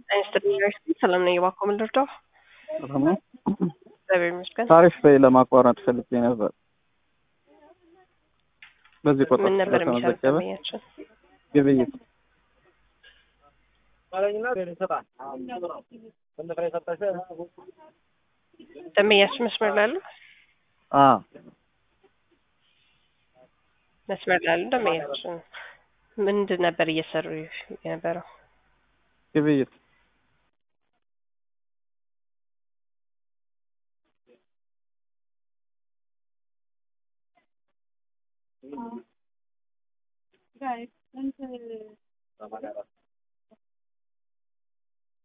ዩኒቨርሲቲ ሰላም ነኝ። እባክዎ ምን ልርዳው? ሰላም ነው። እግዚአብሔር ይመስገን። ታሪፍ ለማቋረጥ ፈልጌ ነበር። በዚህ ቁጥር ምን ነበር የሚሰሩት ስለተመዘገበ ደንበኛችን? ግብይት ደንበኛችን መስመር ላይ አሉ? አ መስመር ላይ አሉ ደንበኛችን። ምንድን ነበር እየሰሩ የነበረው? ግብይት